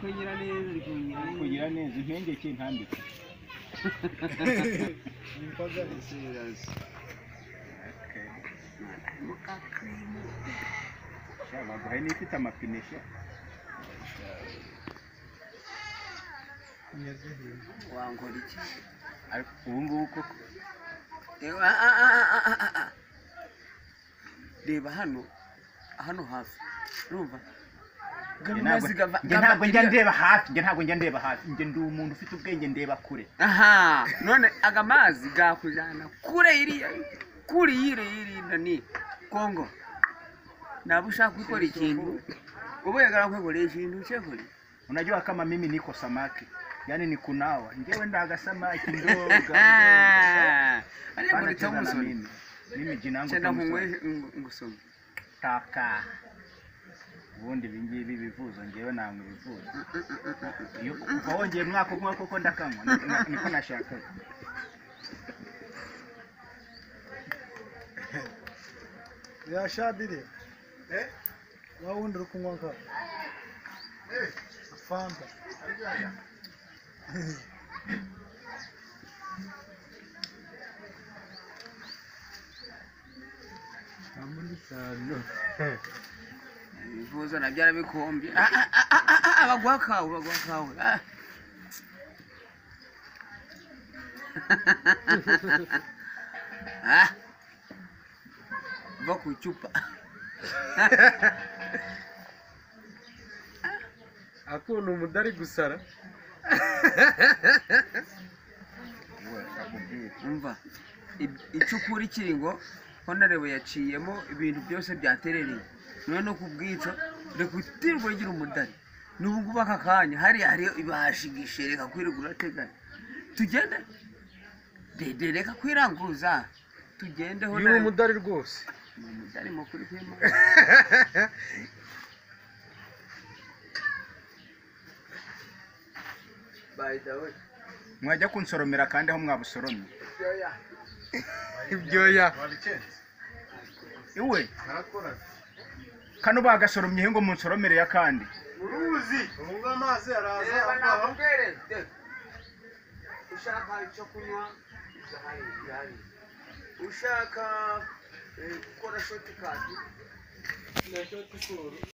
kugira neza uri kugira neza kugira neza impengeke ntambike imboga ziraza mukakirimo Sha, baguhaye n'ifite amapine sha wankora iki ariko ubu ngubu koko Reba, ah, ah, ah, ah, ah, ah. reba hano hano hafi urumva Njye gabina ntabwo- zigava njye ntabwo njya ndeba hafi njye ntabwo njya ndeba hafi njye ndi umuntu ufite ubwenge ndeba kure aha none aga mazi gakujyana kure iriya kure yire yirinda ni kongo naba ushaka gukora ikintu ubu yagarakwegoreye ikintu cyekuri unajua kama mimi niko samaki yaani ni kunawa njewe ndaga samaki ndogo ariko Bana cheza na utamusoni mimi mimi jina yangu cyenda Thompson. nkunywe ngusoma taka ubundi ibi ngibi ibivuzo ngewe nanywa ibivuzo iyo kuva wongeye mwaka umwe koko ndakanywa ni- ni- niko nashakaga yashabire wa wundi uri kunywa ka fanta ibivuzo nabyo arabikombye Ah, ah, ah, ah, ah, ah, baguha kawe baguha kawe Ah. Ah. va ku icupa akunda umudari gusara umva i- icukura ikiri ngo honorable yaciyemo ibintu byose byaterereye none no kubwica reka utirirwa ugira umudari n'ubu ngubu aka kanya hariya hariyo ibashigishe reka kwirirwa urateganya tugende dede reka kwiranguza tugende ni honorable umudari rwose ni umudari mukuru kwima by the way mwajya kunsoromera kandi aho mwabusoromye ibyoya iwe kano bagasoromye he ngo munsoromere ya kandi uruzi ubu amazi araza reba akaha nakubwereze ushaka icyo kunywa birahari birahari ushaka eh, gukora shoti kadi na shoti siporo